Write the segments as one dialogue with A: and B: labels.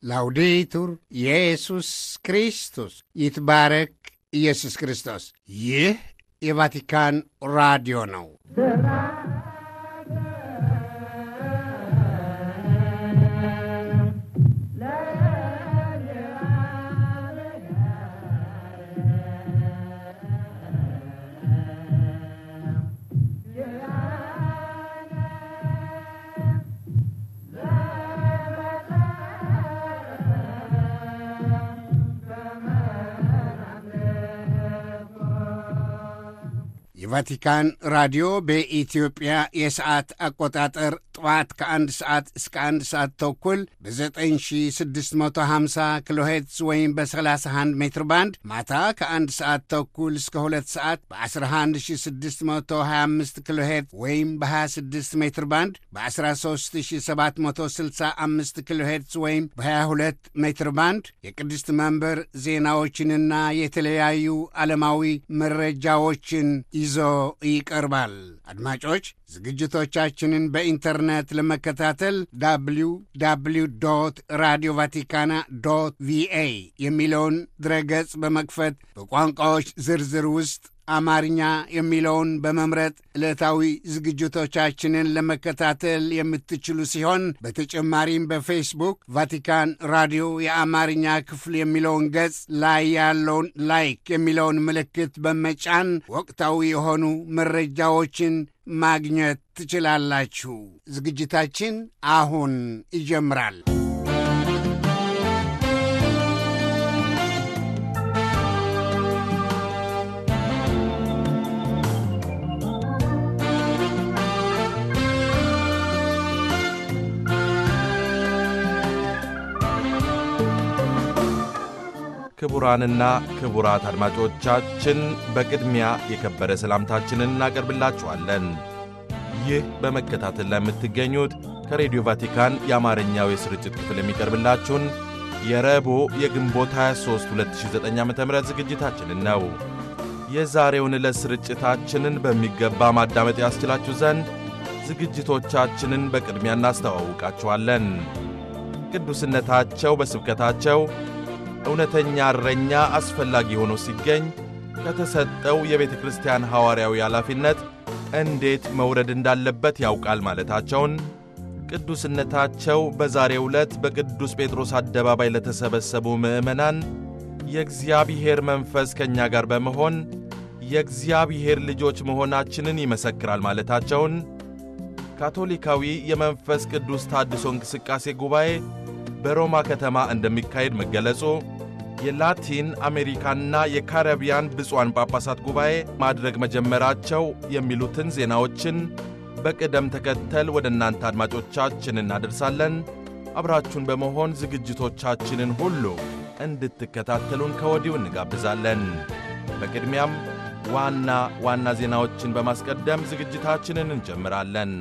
A: ላውዴቱር ኢየሱስ ክርስቶስ ይትባረክ ኢየሱስ ክርስቶስ። ይህ የቫቲካን ራዲዮ ነው። የቫቲካን ራዲዮ በኢትዮጵያ የሰዓት አቆጣጠር ጠዋት ከአንድ ሰዓት እስከ አንድ ሰዓት ተኩል በ9650 ኪሎ ሄርትዝ ወይም በ31 ሜትር ባንድ ማታ ከአንድ ሰዓት ተኩል እስከ ሁለት ሰዓት በ11625 ኪሎ ሄርትዝ ወይም በ26 ሜትር ባንድ በ13765 ኪሎ ሄርትዝ ወይም በ22 ሜትር ባንድ የቅድስት መንበር ዜናዎችንና የተለያዩ ዓለማዊ መረጃዎችን ይዞ ይቀርባል። አድማጮች ዝግጅቶቻችንን በኢንተርኔት ለመከታተል ዳብሊው ዳብሊው ዶት ራዲዮ ቫቲካና ዶት ቪኤ የሚለውን ድረገጽ በመክፈት በቋንቋዎች ዝርዝር ውስጥ አማርኛ የሚለውን በመምረጥ ዕለታዊ ዝግጅቶቻችንን ለመከታተል የምትችሉ ሲሆን በተጨማሪም በፌስቡክ ቫቲካን ራዲዮ የአማርኛ ክፍል የሚለውን ገጽ ላይ ያለውን ላይክ የሚለውን ምልክት በመጫን ወቅታዊ የሆኑ መረጃዎችን ማግኘት ትችላላችሁ። ዝግጅታችን አሁን ይጀምራል።
B: ክቡራንና ክቡራት አድማጮቻችን በቅድሚያ የከበረ ሰላምታችንን እናቀርብላችኋለን። ይህ በመከታተል ላይ የምትገኙት ከሬዲዮ ቫቲካን የአማርኛው የስርጭት ክፍል የሚቀርብላችሁን የረቡዕ የግንቦት 23 2009 ዓ ም ዝግጅታችንን ነው። የዛሬውን ዕለት ስርጭታችንን በሚገባ ማዳመጥ ያስችላችሁ ዘንድ ዝግጅቶቻችንን በቅድሚያ እናስተዋውቃችኋለን። ቅዱስነታቸው በስብከታቸው እውነተኛ እረኛ አስፈላጊ ሆኖ ሲገኝ ከተሰጠው የቤተ ክርስቲያን ሐዋርያዊ ኃላፊነት እንዴት መውረድ እንዳለበት ያውቃል ማለታቸውን፣ ቅዱስነታቸው በዛሬው ዕለት በቅዱስ ጴጥሮስ አደባባይ ለተሰበሰቡ ምዕመናን የእግዚአብሔር መንፈስ ከእኛ ጋር በመሆን የእግዚአብሔር ልጆች መሆናችንን ይመሰክራል ማለታቸውን፣ ካቶሊካዊ የመንፈስ ቅዱስ ታድሶ እንቅስቃሴ ጉባኤ በሮማ ከተማ እንደሚካሄድ መገለጹ፣ የላቲን አሜሪካና የካረቢያን ብፁዓን ጳጳሳት ጉባኤ ማድረግ መጀመራቸው የሚሉትን ዜናዎችን በቅደም ተከተል ወደ እናንተ አድማጮቻችን እናደርሳለን። አብራችሁን በመሆን ዝግጅቶቻችንን ሁሉ እንድትከታተሉን ከወዲሁ እንጋብዛለን። በቅድሚያም ዋና ዋና ዜናዎችን በማስቀደም ዝግጅታችንን እንጀምራለን።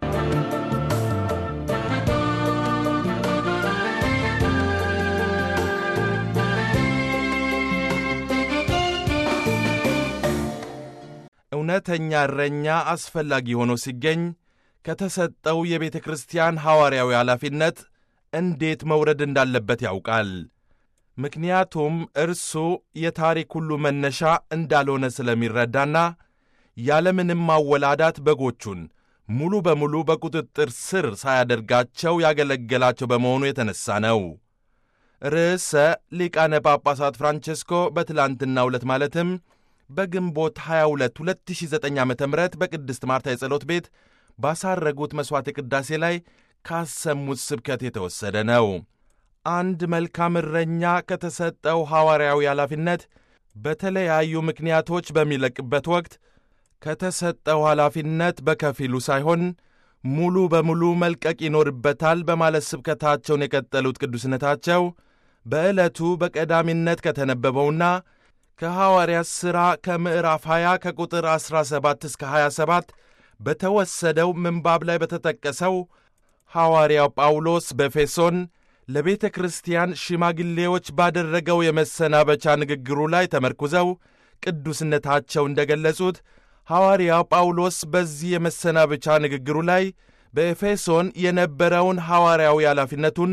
B: እውነተኛ እረኛ አስፈላጊ ሆኖ ሲገኝ ከተሰጠው የቤተ ክርስቲያን ሐዋርያዊ ኃላፊነት እንዴት መውረድ እንዳለበት ያውቃል። ምክንያቱም እርሱ የታሪክ ሁሉ መነሻ እንዳልሆነ ስለሚረዳና ያለምንም ማወላዳት በጎቹን ሙሉ በሙሉ በቁጥጥር ስር ሳያደርጋቸው ያገለገላቸው በመሆኑ የተነሣ ነው። ርዕሰ ሊቃነ ጳጳሳት ፍራንቼስኮ በትላንትናው ዕለት ማለትም በግንቦት 22 2009 ዓ ም በቅድስት ማርታ የጸሎት ቤት ባሳረጉት መሥዋዕተ ቅዳሴ ላይ ካሰሙት ስብከት የተወሰደ ነው። አንድ መልካም እረኛ ከተሰጠው ሐዋርያዊ ኃላፊነት በተለያዩ ምክንያቶች በሚለቅበት ወቅት ከተሰጠው ኃላፊነት በከፊሉ ሳይሆን ሙሉ በሙሉ መልቀቅ ይኖርበታል በማለት ስብከታቸውን የቀጠሉት ቅዱስነታቸው በዕለቱ በቀዳሚነት ከተነበበውና ከሐዋርያት ሥራ ከምዕራፍ 20 ከቁጥር 17 እስከ 27 በተወሰደው ምንባብ ላይ በተጠቀሰው ሐዋርያው ጳውሎስ በኤፌሶን ለቤተ ክርስቲያን ሽማግሌዎች ባደረገው የመሰናበቻ ንግግሩ ላይ ተመርኩዘው ቅዱስነታቸው እንደ ገለጹት ሐዋርያው ጳውሎስ በዚህ የመሰናበቻ ንግግሩ ላይ በኤፌሶን የነበረውን ሐዋርያዊ ኃላፊነቱን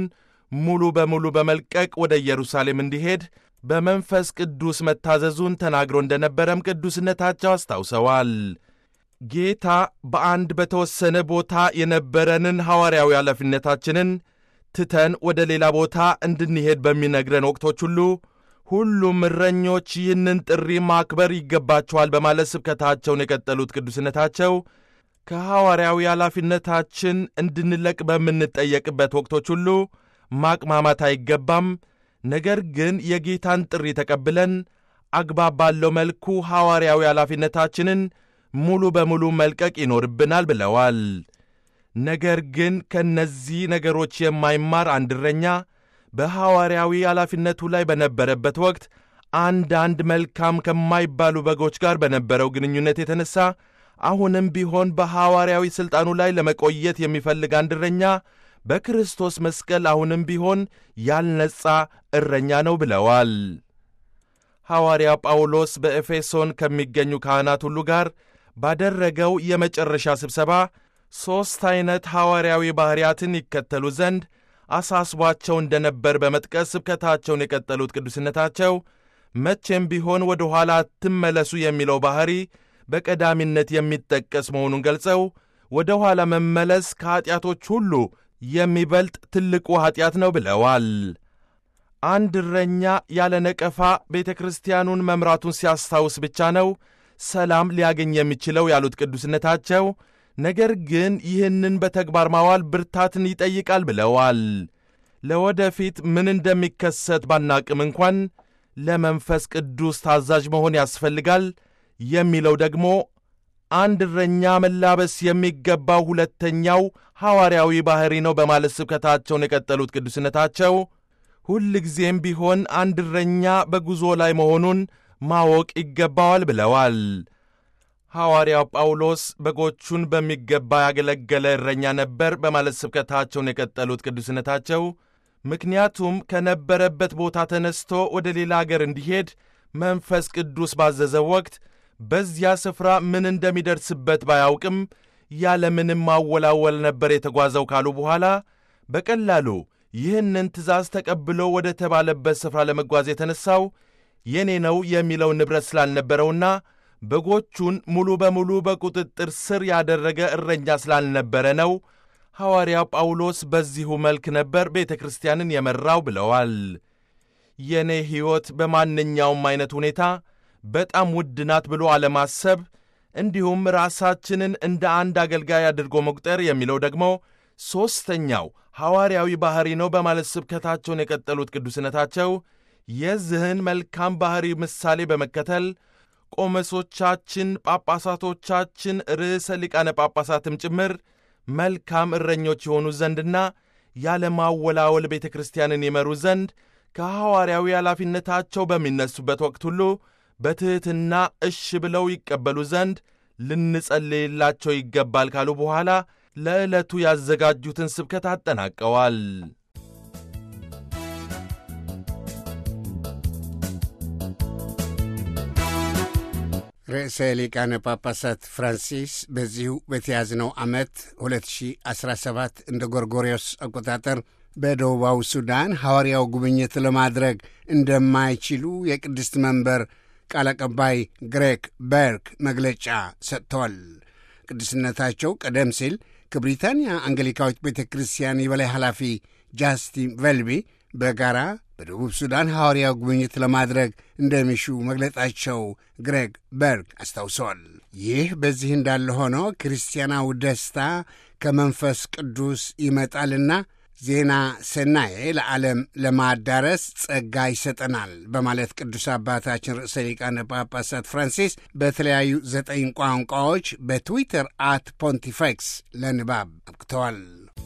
B: ሙሉ በሙሉ በመልቀቅ ወደ ኢየሩሳሌም እንዲሄድ በመንፈስ ቅዱስ መታዘዙን ተናግሮ እንደነበረም ቅዱስነታቸው አስታውሰዋል። ጌታ በአንድ በተወሰነ ቦታ የነበረንን ሐዋርያዊ ኃላፊነታችንን ትተን ወደ ሌላ ቦታ እንድንሄድ በሚነግረን ወቅቶች ሁሉ ሁሉም እረኞች ይህንን ጥሪ ማክበር ይገባቸዋል በማለት ስብከታቸውን የቀጠሉት ቅዱስነታቸው ከሐዋርያዊ ኃላፊነታችን እንድንለቅ በምንጠየቅበት ወቅቶች ሁሉ ማቅማማት አይገባም። ነገር ግን የጌታን ጥሪ ተቀብለን አግባብ ባለው መልኩ ሐዋርያዊ ኃላፊነታችንን ሙሉ በሙሉ መልቀቅ ይኖርብናል ብለዋል። ነገር ግን ከእነዚህ ነገሮች የማይማር አንድ እረኛ በሐዋርያዊ ኃላፊነቱ ላይ በነበረበት ወቅት አንዳንድ መልካም ከማይባሉ በጎች ጋር በነበረው ግንኙነት የተነሳ አሁንም ቢሆን በሐዋርያዊ ሥልጣኑ ላይ ለመቆየት የሚፈልግ አንድ እረኛ በክርስቶስ መስቀል አሁንም ቢሆን ያልነጻ እረኛ ነው ብለዋል። ሐዋርያ ጳውሎስ በኤፌሶን ከሚገኙ ካህናት ሁሉ ጋር ባደረገው የመጨረሻ ስብሰባ ሦስት ዐይነት ሐዋርያዊ ባሕርያትን ይከተሉ ዘንድ አሳስቧቸው እንደነበር በመጥቀስ ስብከታቸውን የቀጠሉት ቅዱስነታቸው መቼም ቢሆን ወደ ኋላ አትመለሱ የሚለው ባሕሪ በቀዳሚነት የሚጠቀስ መሆኑን ገልጸው ወደ ኋላ መመለስ ከኀጢአቶች ሁሉ የሚበልጥ ትልቁ ኀጢአት ነው ብለዋል። አንድ እረኛ ያለ ነቀፋ ቤተ ክርስቲያኑን መምራቱን ሲያስታውስ ብቻ ነው ሰላም ሊያገኝ የሚችለው ያሉት ቅዱስነታቸው፣ ነገር ግን ይህንን በተግባር ማዋል ብርታትን ይጠይቃል ብለዋል። ለወደፊት ምን እንደሚከሰት ባናቅም እንኳን ለመንፈስ ቅዱስ ታዛዥ መሆን ያስፈልጋል የሚለው ደግሞ አንድ እረኛ መላበስ የሚገባው ሁለተኛው ሐዋርያዊ ባሕሪ ነው በማለት ስብከታቸውን የቀጠሉት ቅዱስነታቸው ሁልጊዜም ቢሆን አንድ እረኛ በጉዞ ላይ መሆኑን ማወቅ ይገባዋል ብለዋል። ሐዋርያው ጳውሎስ በጎቹን በሚገባ ያገለገለ እረኛ ነበር በማለት ስብከታቸውን የቀጠሉት ቅዱስነታቸው ምክንያቱም ከነበረበት ቦታ ተነስቶ ወደ ሌላ አገር እንዲሄድ መንፈስ ቅዱስ ባዘዘው ወቅት በዚያ ስፍራ ምን እንደሚደርስበት ባያውቅም ያለምንም ማወላወል ነበር የተጓዘው ካሉ በኋላ በቀላሉ ይህንን ትእዛዝ ተቀብሎ ወደ ተባለበት ስፍራ ለመጓዝ የተነሳው የኔ ነው የሚለው ንብረት ስላልነበረውና በጎቹን ሙሉ በሙሉ በቁጥጥር ስር ያደረገ እረኛ ስላልነበረ ነው። ሐዋርያው ጳውሎስ በዚሁ መልክ ነበር ቤተ ክርስቲያንን የመራው ብለዋል። የእኔ ሕይወት በማንኛውም ዐይነት ሁኔታ በጣም ውድ ናት ብሎ አለማሰብ እንዲሁም ራሳችንን እንደ አንድ አገልጋይ አድርጎ መቁጠር የሚለው ደግሞ ሦስተኛው ሐዋርያዊ ባሕሪ ነው በማለት ስብከታቸውን የቀጠሉት ቅዱስነታቸው የዚህን መልካም ባሕሪ ምሳሌ በመከተል ቆመሶቻችን፣ ጳጳሳቶቻችን፣ ርዕሰ ሊቃነ ጳጳሳትም ጭምር መልካም እረኞች የሆኑ ዘንድና ያለማወላወል ቤተ ክርስቲያንን ይመሩ ዘንድ ከሐዋርያዊ ኃላፊነታቸው በሚነሱበት ወቅት ሁሉ በትሕትና እሽ ብለው ይቀበሉ ዘንድ ልንጸልይላቸው ይገባል ካሉ በኋላ ለዕለቱ ያዘጋጁትን ስብከት አጠናቀዋል።
A: ርዕሰ ሊቃነ ጳጳሳት ፍራንሲስ በዚሁ በተያዝነው ዓመት 2017 እንደ ጎርጎሪዮስ አቆጣጠር በደቡባዊ ሱዳን ሐዋርያው ጉብኝት ለማድረግ እንደማይችሉ የቅድስት መንበር ቃል አቀባይ ግሬክ በርክ መግለጫ ሰጥተዋል። ቅዱስነታቸው ቀደም ሲል ከብሪታንያ አንግሊካዊት ቤተ ክርስቲያን የበላይ ኃላፊ ጃስቲን ቨልቢ በጋራ በደቡብ ሱዳን ሐዋርያው ጉብኝት ለማድረግ እንደሚሹ መግለጣቸው ግሬግ በርግ አስታውሰዋል። ይህ በዚህ እንዳለ ሆኖ ክርስቲያናዊ ደስታ ከመንፈስ ቅዱስ ይመጣልና ዜና ሰናዬ ለዓለም ለማዳረስ ጸጋ ይሰጠናል በማለት ቅዱስ አባታችን ርዕሰ ሊቃነ ጳጳሳት ፍራንሲስ በተለያዩ ዘጠኝ ቋንቋዎች በትዊተር አት ፖንቲፌክስ ለንባብ አብቅተዋል።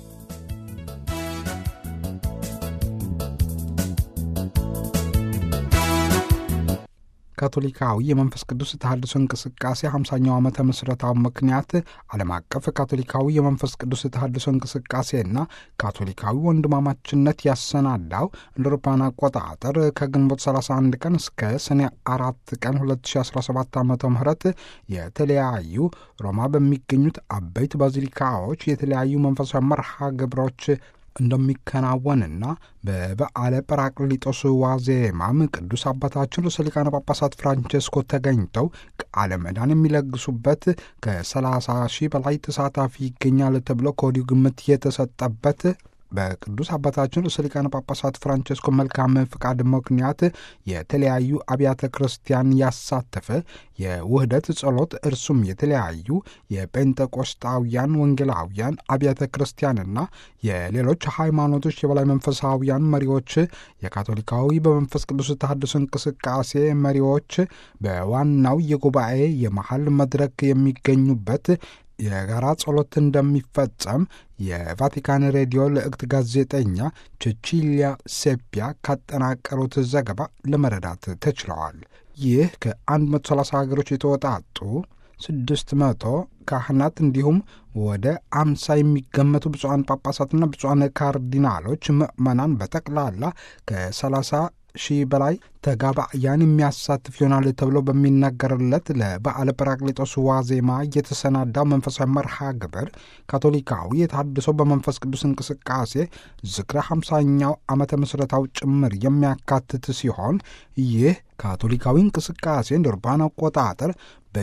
C: ካቶሊካዊ የመንፈስ ቅዱስ ተሃድሶ እንቅስቃሴ 50ኛው ዓመተ ምስረታው ምክንያት ዓለም አቀፍ ካቶሊካዊ የመንፈስ ቅዱስ ተሃድሶ እንቅስቃሴና ካቶሊካዊ ወንድማማችነት ያሰናዳው እንደ አውሮፓውያን አቆጣጠር ከግንቦት 31 ቀን እስከ ሰኔ አራት ቀን 2017 ዓ ም የተለያዩ ሮማ በሚገኙት አበይት ባዚሊካዎች የተለያዩ መንፈሳዊ መርሃ ግብሮች እንደሚከናወንና በበዓለ ጰራቅሊጦስ ዋዜማም ቅዱስ አባታችን ርዕሰ ሊቃነ ጳጳሳት ፍራንቼስኮ ተገኝተው ቃለ ምዕዳን የሚለግሱበት ከ30 ሺህ በላይ ተሳታፊ ይገኛል ተብሎ ከወዲሁ ግምት የተሰጠበት በቅዱስ አባታችን ርዕሰ ሊቃነ ጳጳሳት ፍራንቼስኮ መልካም ፍቃድ ምክንያት የተለያዩ አብያተ ክርስቲያን ያሳተፈ የውህደት ጸሎት እርሱም የተለያዩ የጴንጠቆስጣውያን ወንጌላውያን አብያተ ክርስቲያንና የሌሎች ሃይማኖቶች የበላይ መንፈሳውያን መሪዎች፣ የካቶሊካዊ በመንፈስ ቅዱስ ተሐድሶ እንቅስቃሴ መሪዎች በዋናው የጉባኤ የመሀል መድረክ የሚገኙበት የጋራ ጸሎት እንደሚፈጸም የቫቲካን ሬዲዮ ልዕክት ጋዜጠኛ ቼቺሊያ ሴፒያ ካጠናቀሩት ዘገባ ለመረዳት ተችለዋል። ይህ ከ130 ሀገሮች የተወጣጡ ስድስት መቶ ካህናት እንዲሁም ወደ አምሳ የሚገመቱ ብፁዓን ጳጳሳትና ብፁዓን ካርዲናሎች ምዕመናን በጠቅላላ ከ30 ሺህ በላይ ተጋባያን የሚያሳትፍ ይሆናል ተብሎ በሚነገርለት ለበዓለ ጰራቅሊጦስ ዋዜማ የተሰናዳው መንፈሳዊ መርሃ ግብር ካቶሊካዊ የተሐድሶ በመንፈስ ቅዱስ እንቅስቃሴ ዝክረ ሃምሳኛው ዓመተ ምስረታው ጭምር የሚያካትት ሲሆን ይህ ካቶሊካዊ እንቅስቃሴ እንደ አውሮፓውያን አቆጣጠር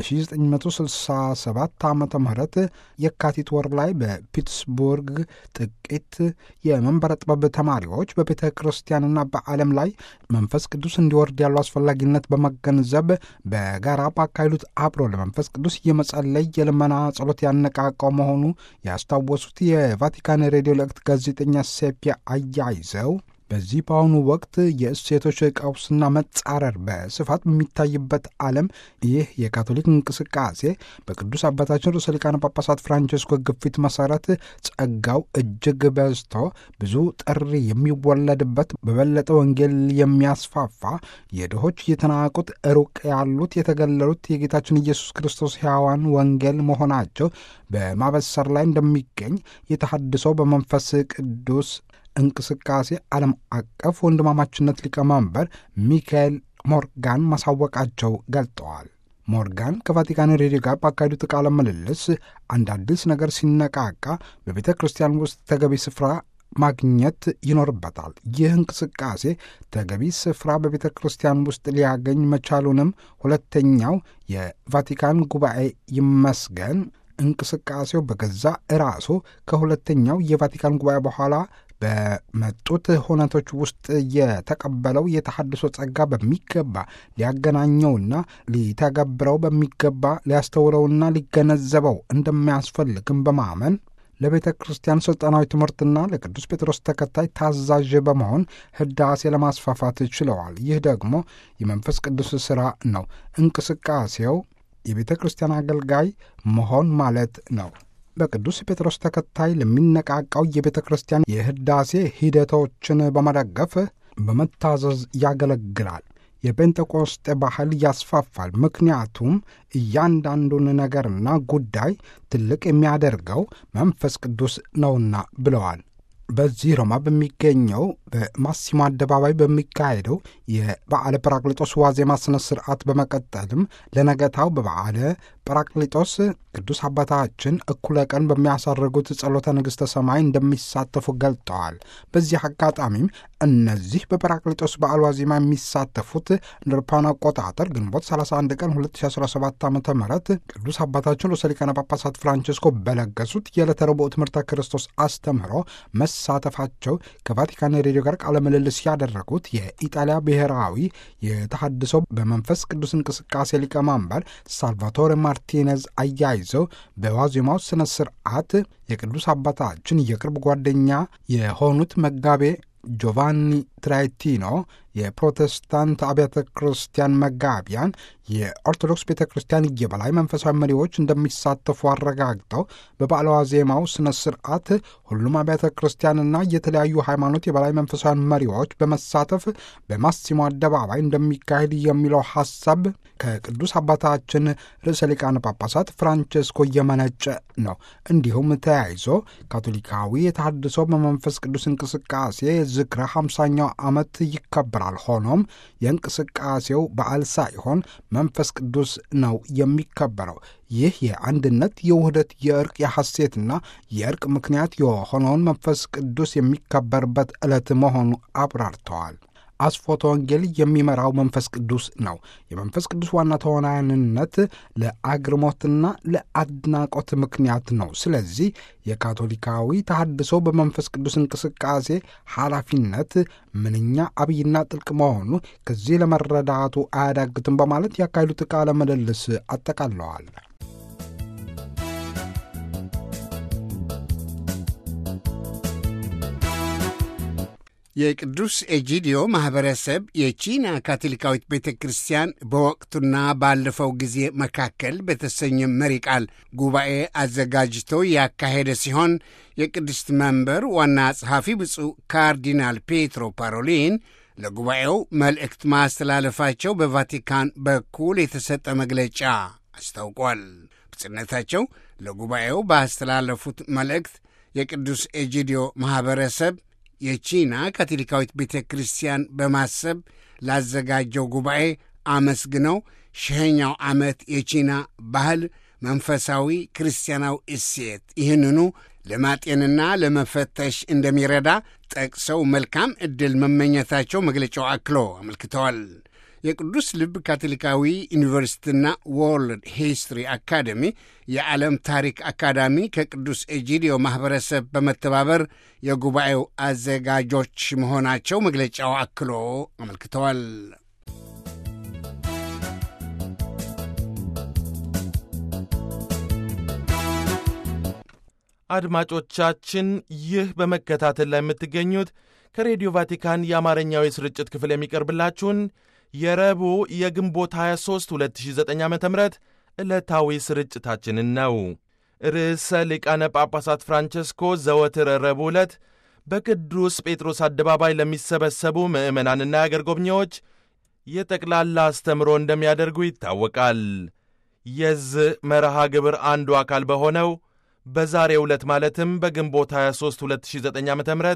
C: በ1967 ዓ ም የካቲት ወር ላይ በፒትስቡርግ ጥቂት የመንበረ ጥበብ ተማሪዎች በቤተ ክርስቲያንና በዓለም ላይ መንፈስ ቅዱስ እንዲወርድ ያለው አስፈላጊነት በመገንዘብ በጋራ ባካሄዱት አብሮ ለመንፈስ ቅዱስ የመጸለይ የልመና ጸሎት ያነቃቀው መሆኑ ያስታወሱት የቫቲካን ሬዲዮ ልዕክት ጋዜጠኛ ሴፒያ አያይዘው በዚህ በአሁኑ ወቅት የእሴቶች ቀውስና መጻረር በስፋት በሚታይበት ዓለም ይህ የካቶሊክ እንቅስቃሴ በቅዱስ አባታችን ርዕሰ ሊቃነ ጳጳሳት ፍራንቼስኮ ግፊት መሰረት ጸጋው እጅግ በዝቶ ብዙ ጥሪ የሚወለድበት በበለጠ ወንጌል የሚያስፋፋ የድሆች የተናቁት ሩቅ ያሉት የተገለሉት የጌታችን ኢየሱስ ክርስቶስ ሕያዋን ወንጌል መሆናቸው በማበሰር ላይ እንደሚገኝ የተሐድሰው በመንፈስ ቅዱስ እንቅስቃሴ ዓለም አቀፍ ወንድማማችነት ሊቀመንበር ሚካኤል ሞርጋን ማሳወቃቸው ገልጠዋል። ሞርጋን ከቫቲካን ሬዲዮ ጋር ባካሄዱት ቃለ ምልልስ አንድ አዲስ ነገር ሲነቃቃ በቤተ ክርስቲያን ውስጥ ተገቢ ስፍራ ማግኘት ይኖርበታል። ይህ እንቅስቃሴ ተገቢ ስፍራ በቤተ ክርስቲያን ውስጥ ሊያገኝ መቻሉንም ሁለተኛው የቫቲካን ጉባኤ ይመስገን እንቅስቃሴው በገዛ ራሱ ከሁለተኛው የቫቲካን ጉባኤ በኋላ በመጡት ሁነቶች ውስጥ የተቀበለው የተሐድሶ ጸጋ በሚገባ ሊያገናኘውና ሊተገብረው በሚገባ ሊያስተውለውና ሊገነዘበው እንደሚያስፈልግም በማመን ለቤተ ክርስቲያን ሥልጣናዊ ትምህርትና ለቅዱስ ጴጥሮስ ተከታይ ታዛዥ በመሆን ህዳሴ ለማስፋፋት ችለዋል። ይህ ደግሞ የመንፈስ ቅዱስ ሥራ ነው። እንቅስቃሴው የቤተ ክርስቲያን አገልጋይ መሆን ማለት ነው። በቅዱስ ጴጥሮስ ተከታይ ለሚነቃቃው የቤተ ክርስቲያን የህዳሴ ሂደቶችን በመደገፍ በመታዘዝ ያገለግላል። የጴንጤቆስጤ ባህል ያስፋፋል። ምክንያቱም እያንዳንዱን ነገርና ጉዳይ ትልቅ የሚያደርገው መንፈስ ቅዱስ ነውና ብለዋል። በዚህ ሮማ በሚገኘው በማሲሞ አደባባይ በሚካሄደው የበዓለ ጰራቅሊጦስ ዋዜማ ስነ ስርዓት በመቀጠልም ለነገታው በበዓለ ጰራቅሊጦስ ቅዱስ አባታችን እኩለ ቀን በሚያሳርጉት ጸሎተ ንግሥተ ሰማይ እንደሚሳተፉ ገልጠዋል። በዚህ አጋጣሚም እነዚህ በጰራቅሊጦስ በዓል ዋዜማ የሚሳተፉት እንደ አውሮፓውያን አቆጣጠር ግንቦት 31 ቀን 2017 ዓ ም ቅዱስ አባታችን ርዕሰ ሊቃነ ጳጳሳት ፍራንቼስኮ በለገሱት የዕለተ ረቡዕ ትምህርተ ክርስቶስ አስተምህሮ መሳተፋቸው ከቫቲካን ሬዲዮ ጋር ቃለ ምልልስ ያደረጉት የኢጣሊያ ብሔራዊ የተሐድሶ በመንፈስ ቅዱስ እንቅስቃሴ ሊቀመንበር ሳልቫቶሬ ማርቲኔዝ አያይዘው በዋዜማው ስነ ስርዓት የቅዱስ አባታችን የቅርብ ጓደኛ የሆኑት መጋቤ ጆቫኒ ትራይቲኖ የፕሮቴስታንት አብያተ ክርስቲያን መጋቢያን የኦርቶዶክስ ቤተ ክርስቲያን የበላይ መንፈሳዊ መሪዎች እንደሚሳተፉ አረጋግጠው በበዓለ ዋዜማው ስነ ስርዓት ሁሉም አብያተ ክርስቲያንና የተለያዩ ሃይማኖት የበላይ መንፈሳዊ መሪዎች በመሳተፍ በማሲሞ አደባባይ እንደሚካሄድ የሚለው ሐሳብ ከቅዱስ አባታችን ርዕሰ ሊቃነ ጳጳሳት ፍራንቼስኮ እየመነጨ ነው። እንዲሁም ተያይዞ ካቶሊካዊ የተሐድሶ በመንፈስ ቅዱስ እንቅስቃሴ ዝክረ ሃምሳኛው ዓመት ይከበራል። ሆኖም የእንቅስቃሴው በዓል ሳይሆን መንፈስ ቅዱስ ነው የሚከበረው። ይህ የአንድነት፣ የውህደት፣ የእርቅ፣ የሐሴትና የእርቅ ምክንያት የሆነውን መንፈስ ቅዱስ የሚከበርበት ዕለት መሆኑ አብራርተዋል። አስፎተ ወንጌል የሚመራው መንፈስ ቅዱስ ነው። የመንፈስ ቅዱስ ዋና ተዋናይነት ለአግርሞትና ለአድናቆት ምክንያት ነው። ስለዚህ የካቶሊካዊ ተሐድሶ በመንፈስ ቅዱስ እንቅስቃሴ ኃላፊነት ምንኛ አብይና ጥልቅ መሆኑ ከዚህ ለመረዳቱ አያዳግትም በማለት ያካሄዱት ቃለ ምልልስ አጠቃለዋል።
A: የቅዱስ ኤጂዲዮ ማኅበረሰብ የቺና ካቶሊካዊት ቤተ ክርስቲያን በወቅቱና ባለፈው ጊዜ መካከል በተሰኘ መሪ ቃል ጉባኤ አዘጋጅቶ ያካሄደ ሲሆን የቅድስት መንበር ዋና ጸሐፊ ብፁዕ ካርዲናል ፔትሮ ፓሮሊን ለጉባኤው መልእክት ማስተላለፋቸው በቫቲካን በኩል የተሰጠ መግለጫ አስታውቋል። ብጽነታቸው ለጉባኤው ባስተላለፉት መልእክት የቅዱስ ኤጂዲዮ ማኅበረሰብ የቺና ካቶሊካዊት ቤተ ክርስቲያን በማሰብ ላዘጋጀው ጉባኤ አመስግነው ሺኸኛው ዓመት የቺና ባህል፣ መንፈሳዊ ክርስቲያናዊ እሴት ይህንኑ ለማጤንና ለመፈተሽ እንደሚረዳ ጠቅሰው መልካም ዕድል መመኘታቸው መግለጫው አክሎ አመልክተዋል። የቅዱስ ልብ ካቶሊካዊ ዩኒቨርሲቲና ወርልድ ሂስትሪ አካደሚ የዓለም ታሪክ አካዳሚ ከቅዱስ ኤጂዲዮ ማኅበረሰብ በመተባበር የጉባኤው አዘጋጆች መሆናቸው መግለጫው አክሎ አመልክተዋል።
B: አድማጮቻችን ይህ በመከታተል ላይ የምትገኙት ከሬዲዮ ቫቲካን የአማርኛው የስርጭት ክፍል የሚቀርብላችሁን የረቡዕ የግንቦት 23 2009 ዓ ም ዕለታዊ ስርጭታችንን ነው። ርዕሰ ሊቃነ ጳጳሳት ፍራንቸስኮ ዘወትር ረቡዕ ዕለት በቅዱስ ጴጥሮስ አደባባይ ለሚሰበሰቡ ምዕመናንና የአገር ጎብኚዎች የጠቅላላ አስተምሮ እንደሚያደርጉ ይታወቃል። የዚህ መርሃ ግብር አንዱ አካል በሆነው በዛሬው ዕለት ማለትም በግንቦት 23 2009 ዓ ም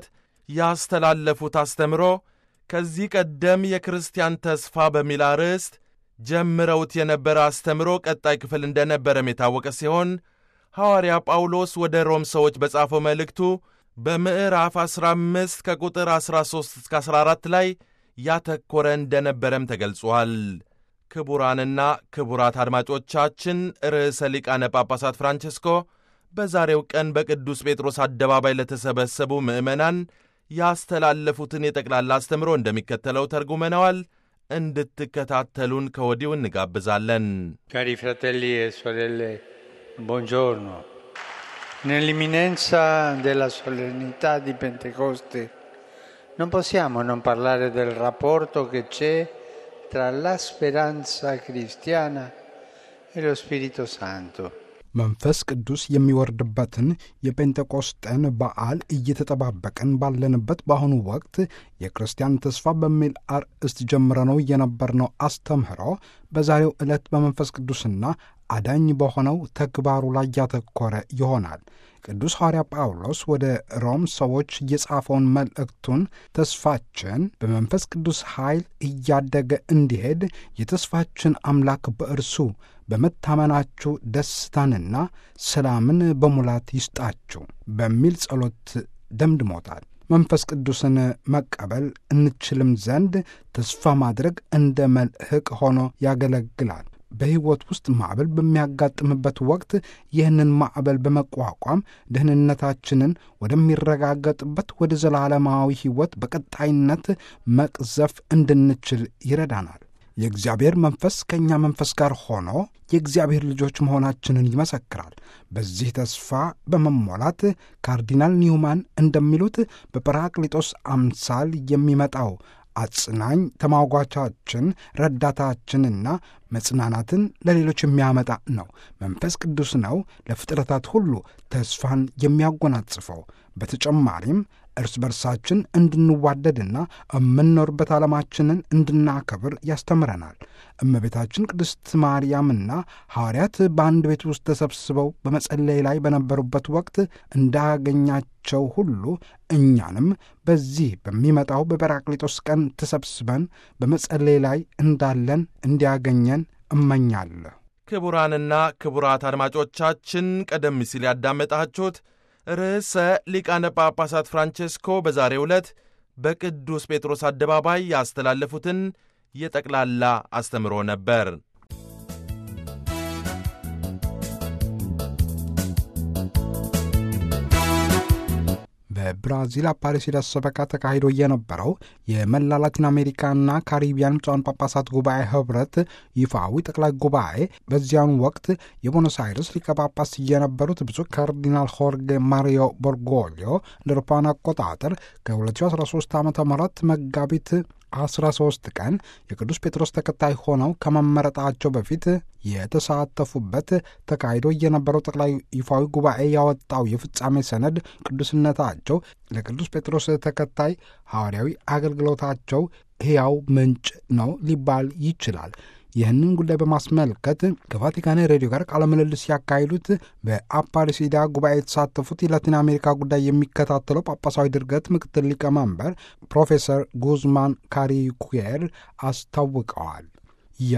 B: ያስተላለፉት አስተምሮ ከዚህ ቀደም የክርስቲያን ተስፋ በሚል አርዕስት ጀምረውት የነበረ አስተምሮ ቀጣይ ክፍል እንደነበረም የታወቀ ሲሆን ሐዋርያ ጳውሎስ ወደ ሮም ሰዎች በጻፈው መልእክቱ በምዕራፍ 15 ከቁጥር 13 እስከ 14 ላይ ያተኮረ እንደነበረም ተገልጿል። ክቡራንና ክቡራት አድማጮቻችን ርዕሰ ሊቃነ ጳጳሳት ፍራንቸስኮ በዛሬው ቀን በቅዱስ ጴጥሮስ አደባባይ ለተሰበሰቡ ምዕመናን ያስተላለፉትን የጠቅላላ አስተምሮ እንደሚከተለው ተርጉመነዋል። እንድትከታተሉን ከወዲሁ እንጋብዛለን።
D: Cari fratelli e sorelle, buongiorno. Nell'imminenza della solennità di Pentecoste non possiamo non parlare del rapporto che c'è tra la speranza cristiana e lo Spirito Santo.
C: መንፈስ ቅዱስ የሚወርድበትን የጴንጤቆስጤን በዓል እየተጠባበቅን ባለንበት በአሁኑ ወቅት የክርስቲያን ተስፋ በሚል አርእስት ጀምረነው የነበርነው አስተምህሮ በዛሬው ዕለት በመንፈስ ቅዱስና አዳኝ በሆነው ተግባሩ ላይ ያተኮረ ይሆናል። ቅዱስ ሐዋርያ ጳውሎስ ወደ ሮም ሰዎች የጻፈውን መልእክቱን ተስፋችን በመንፈስ ቅዱስ ኃይል እያደገ እንዲሄድ የተስፋችን አምላክ በእርሱ በመታመናችሁ ደስታንና ሰላምን በሙላት ይስጣችሁ በሚል ጸሎት ደምድሞታል። መንፈስ ቅዱስን መቀበል እንችልም ዘንድ ተስፋ ማድረግ እንደ መልህቅ ሆኖ ያገለግላል። በሕይወት ውስጥ ማዕበል በሚያጋጥምበት ወቅት ይህንን ማዕበል በመቋቋም ደህንነታችንን ወደሚረጋገጥበት ወደ ዘላለማዊ ሕይወት በቀጣይነት መቅዘፍ እንድንችል ይረዳናል። የእግዚአብሔር መንፈስ ከእኛ መንፈስ ጋር ሆኖ የእግዚአብሔር ልጆች መሆናችንን ይመሰክራል። በዚህ ተስፋ በመሞላት ካርዲናል ኒውማን እንደሚሉት በጰራቅሊጦስ አምሳል የሚመጣው አጽናኝ ተሟጓቻችን፣ ረዳታችንና መጽናናትን ለሌሎች የሚያመጣ ነው። መንፈስ ቅዱስ ነው ለፍጥረታት ሁሉ ተስፋን የሚያጎናጽፈው። በተጨማሪም እርስ በርሳችን እንድንዋደድና የምንኖርበት ዓለማችንን እንድናከብር ያስተምረናል። እመቤታችን ቅድስት ማርያምና ሐዋርያት በአንድ ቤት ውስጥ ተሰብስበው በመጸለይ ላይ በነበሩበት ወቅት እንዳገኛቸው ሁሉ እኛንም በዚህ በሚመጣው በጰራቅሊጦስ ቀን ተሰብስበን በመጸለይ ላይ እንዳለን እንዲያገኘን እመኛለሁ።
B: ክቡራንና ክቡራት አድማጮቻችን ቀደም ሲል ያዳመጣችሁት ርዕሰ ሊቃነ ጳጳሳት ፍራንቼስኮ በዛሬው ዕለት በቅዱስ ጴጥሮስ አደባባይ ያስተላለፉትን የጠቅላላ አስተምሮ ነበር።
C: በብራዚል አፓሬሲዳስ ሰበካ ተካሂዶ የነበረው የመላ ላቲን አሜሪካና ካሪቢያን ብፁዓን ጳጳሳት ጉባኤ ህብረት ይፋዊ ጠቅላይ ጉባኤ በዚያኑ ወቅት የቦኖስ አይርስ ሊቀ ጳጳስ የነበሩት ብፁዕ ካርዲናል ሆርጌ ማሪዮ ቦርጎሊዮ እንደ አውሮፓውያን አቆጣጠር ከ2013 ዓ ም መጋቢት 13 ቀን የቅዱስ ጴጥሮስ ተከታይ ሆነው ከመመረጣቸው በፊት የተሳተፉበት ተካሂዶ የነበረው ጠቅላይ ይፋዊ ጉባኤ ያወጣው የፍጻሜ ሰነድ ቅዱስነታቸው ለቅዱስ ጴጥሮስ ተከታይ ሐዋርያዊ አገልግሎታቸው ሕያው ምንጭ ነው ሊባል ይችላል። ይህንን ጉዳይ በማስመልከት ከቫቲካን ሬዲዮ ጋር ቃለ ምልልስ ያካሂዱት በአፓሪሲዳ ጉባኤ የተሳተፉት የላቲን አሜሪካ ጉዳይ የሚከታተለው ጳጳሳዊ ድርገት ምክትል ሊቀመንበር ፕሮፌሰር ጉዝማን ካሪኩየር አስታውቀዋል። ያ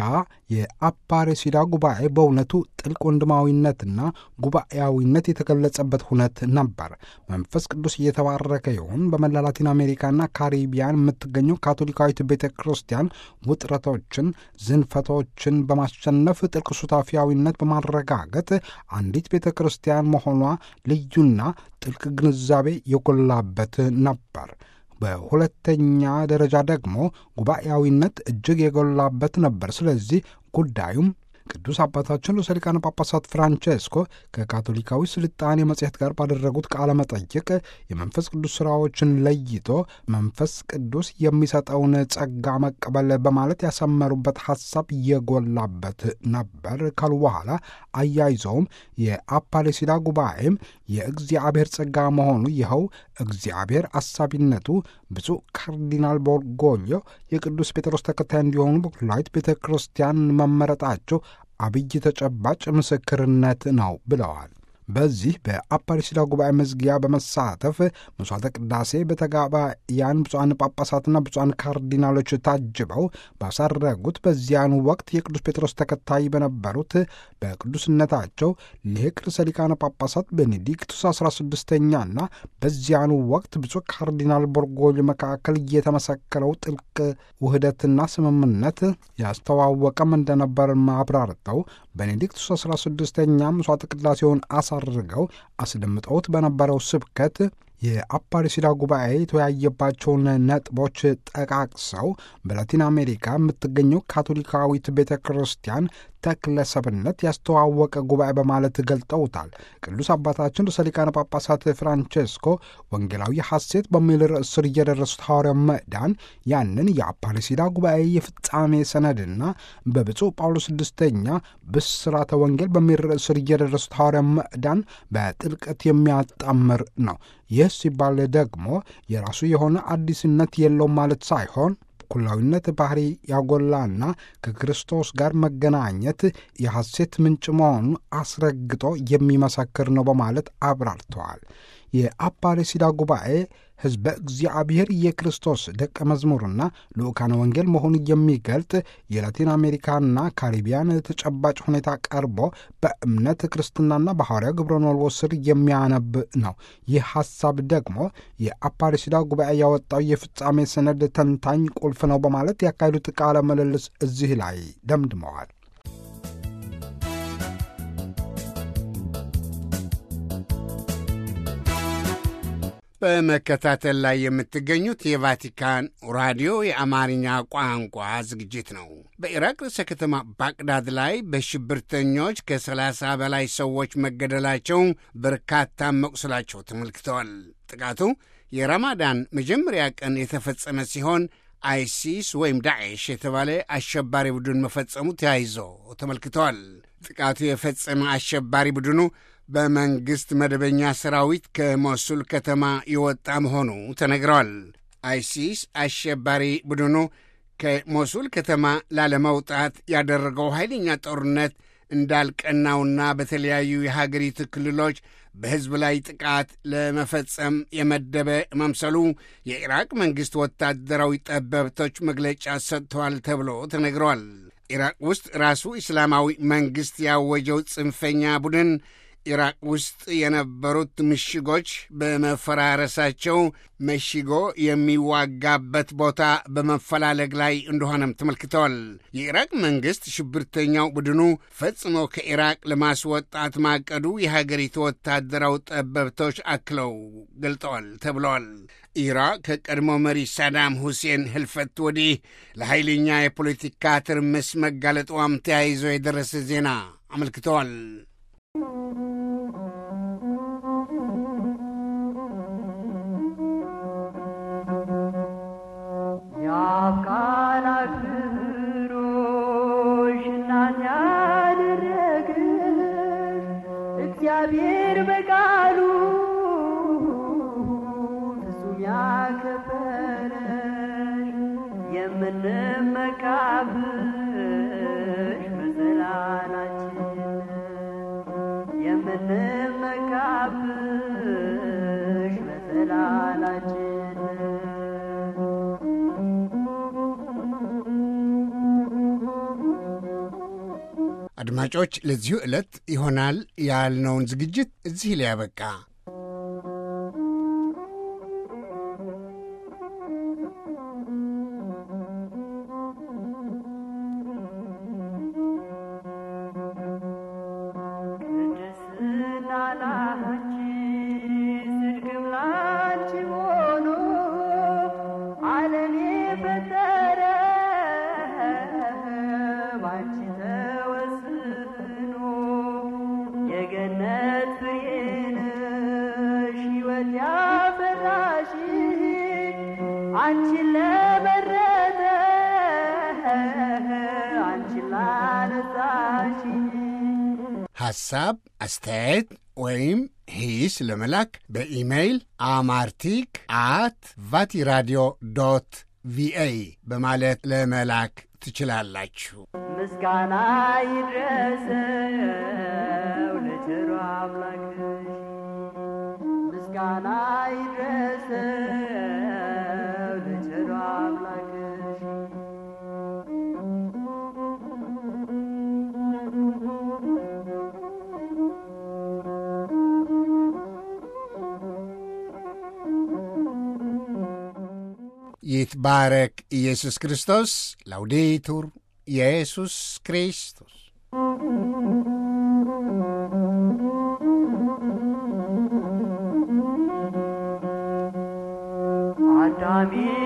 C: የአፓሬሲዳ ጉባኤ በእውነቱ ጥልቅ ወንድማዊነትና ጉባኤያዊነት የተገለጸበት ሁነት ነበር። መንፈስ ቅዱስ እየተባረከ ይሁን። በመላ ላቲን አሜሪካና ካሪቢያን የምትገኘው ካቶሊካዊት ቤተ ክርስቲያን ውጥረቶችን፣ ዝንፈቶችን በማሸነፍ ጥልቅ ሱታፊያዊነት በማረጋገጥ አንዲት ቤተ ክርስቲያን መሆኗ ልዩና ጥልቅ ግንዛቤ የጎላበት ነበር። በሁለተኛ ደረጃ ደግሞ ጉባኤያዊነት እጅግ የጎላበት ነበር። ስለዚህ ጉዳዩም ቅዱስ አባታችን ርዕሰ ሊቃነ ጳጳሳት ፍራንቼስኮ ከካቶሊካዊ ስልጣኔ መጽሔት ጋር ባደረጉት ቃለ መጠይቅ የመንፈስ ቅዱስ ሥራዎችን ለይቶ መንፈስ ቅዱስ የሚሰጠውን ጸጋ መቀበል በማለት ያሰመሩበት ሐሳብ የጎላበት ነበር ካሉ በኋላ አያይዘውም የአፓሌሲዳ ጉባኤም የእግዚአብሔር ጸጋ መሆኑ ይኸው እግዚአብሔር አሳቢነቱ ብፁዕ ካርዲናል ቦርጎሊዮ የቅዱስ ጴጥሮስ ተከታይ እንዲሆኑ በኩላዊት ቤተ ክርስቲያን መመረጣቸው አብይ ተጨባጭ ምስክርነት ነው ብለዋል። በዚህ በአፓሪሲዳ ጉባኤ መዝጊያ በመሳተፍ መስዋዕተ ቅዳሴ በተጋባያን ብፁዓን ጳጳሳትና ብፁዓን ካርዲናሎች ታጅበው ባሳረጉት በዚያኑ ወቅት የቅዱስ ጴጥሮስ ተከታይ በነበሩት በቅዱስነታቸው ሊቅ ርዕሰ ሊቃነ ጳጳሳት ቤኔዲክቱስ 16ኛና በዚያኑ ወቅት ብፁዕ ካርዲናል ቦርጎሊ መካከል የተመሰከረው ጥልቅ ውህደትና ስምምነት ያስተዋወቀም እንደነበር አብራርተው ቤኔዲክቱስ 16ኛ መስዋዕተ ቅዳሴውን አሳርገው አስደምጠውት በነበረው ስብከት የአፓሪሲዳ ጉባኤ የተወያየባቸውን ነጥቦች ጠቃቅሰው በላቲን አሜሪካ የምትገኘው ካቶሊካዊት ቤተ ክርስቲያን ተክለሰብነት ያስተዋወቀ ጉባኤ በማለት ገልጠውታል። ቅዱስ አባታችን ርዕሰ ሊቃነ ጳጳሳት ፍራንቼስኮ ወንጌላዊ ሐሴት በሚል ርዕስ ስር እየደረሱት ሐዋርያው ምዕዳን ያንን የአፓሪሲዳ ጉባኤ የፍጻሜ ሰነድና በብፁዕ ጳውሎስ ስድስተኛ ብስራተ ወንጌል በሚል ርዕስ ስር እየደረሱት ሐዋርያው ምዕዳን በጥልቀት የሚያጣምር ነው። ይህ ሲባል ደግሞ የራሱ የሆነ አዲስነት የለውም ማለት ሳይሆን ኩላዊነት ባህሪ ያጎላና ከክርስቶስ ጋር መገናኘት የሐሴት ምንጭ መሆኑ አስረግጦ የሚመሰክር ነው በማለት አብራርተዋል። የአፓሬሲዳ ጉባኤ ሕዝበ እግዚአብሔር የክርስቶስ ደቀ መዝሙርና ልዑካነ ወንጌል መሆኑን የሚገልጥ የላቲን አሜሪካና ካሪቢያን ተጨባጭ ሁኔታ ቀርቦ በእምነት ክርስትናና በሐዋርያ ግብረ መልዎ ስር የሚያነብ ነው። ይህ ሐሳብ ደግሞ የአፓሬሲዳ ጉባኤ ያወጣው የፍጻሜ ሰነድ ተንታኝ ቁልፍ ነው በማለት ያካሄዱት ቃለ ምልልስ እዚህ ላይ ደምድመዋል።
A: በመከታተል ላይ የምትገኙት የቫቲካን ራዲዮ የአማርኛ ቋንቋ ዝግጅት ነው። በኢራቅ ርዕሰ ከተማ ባቅዳድ ላይ በሽብርተኞች ከሰላሳ በላይ ሰዎች መገደላቸው፣ በርካታ መቁሰላቸው ተመልክተዋል። ጥቃቱ የረማዳን መጀመሪያ ቀን የተፈጸመ ሲሆን አይሲስ ወይም ዳዕሽ የተባለ አሸባሪ ቡድን መፈጸሙ ተያይዞ ተመልክተዋል። ጥቃቱ የፈጸመ አሸባሪ ቡድኑ በመንግሥት መደበኛ ሰራዊት ከሞሱል ከተማ የወጣ መሆኑ ተነግረዋል። አይሲስ አሸባሪ ቡድኑ ከሞሱል ከተማ ላለመውጣት ያደረገው ኃይለኛ ጦርነት እንዳልቀናውና በተለያዩ የሀገሪቱ ክልሎች በሕዝብ ላይ ጥቃት ለመፈጸም የመደበ መምሰሉ የኢራቅ መንግሥት ወታደራዊ ጠበብቶች መግለጫ ሰጥተዋል ተብሎ ተነግረዋል። ኢራቅ ውስጥ ራሱ እስላማዊ መንግሥት ያወጀው ጽንፈኛ ቡድን ኢራቅ ውስጥ የነበሩት ምሽጎች በመፈራረሳቸው መሽጎ የሚዋጋበት ቦታ በመፈላለግ ላይ እንደሆነም ተመልክተዋል። የኢራቅ መንግሥት ሽብርተኛው ቡድኑ ፈጽሞ ከኢራቅ ለማስወጣት ማቀዱ የሀገሪቱ ወታደራዊ ጠበብቶች አክለው ገልጠዋል ተብለዋል። ኢራቅ ከቀድሞ መሪ ሳዳም ሁሴን ህልፈት ወዲህ ለኃይለኛ የፖለቲካ ትርምስ መጋለጧም ተያይዞ የደረሰ ዜና አመልክተዋል።
E: እግዚአብሔር በቃሉ ፍጹም ያከበረሽ የምንመካብሽ መሰላላችን የምንመካብሽ መሰላላችን
A: አድማጮች ለዚሁ ዕለት ይሆናል ያልነውን ዝግጅት እዚህ ላይ ያበቃ።
E: ቅድስና ላንቺ ጽድቅም ላንቺ ሆኖ ዓለም የፈጠረ ባንቺ ተወስኖ የገነት ፍሬ ነሽ ሕይወት ያፈራሽ አንቺን ለመረጠ አንቺን ላነጻሽ
A: ሐሳብ፣ አስተያየት ወይም ሂስ ለመላክ በኢሜይል አማርቲክ አት ቫቲራዲዮ ዶት ቪኦኤ በማለት ለመላክ ትችላላችሁ።
E: ምስጋና ይድረሰው ለቸሩ አምላክሽ፣ ምስጋና ይድረሰው ለቸሩ አምላክሽ።
A: ይትባረክ ኢየሱስ ክርስቶስ። ላውዴቱር ኢየሱስ ክርስቶስ
E: አዳሚ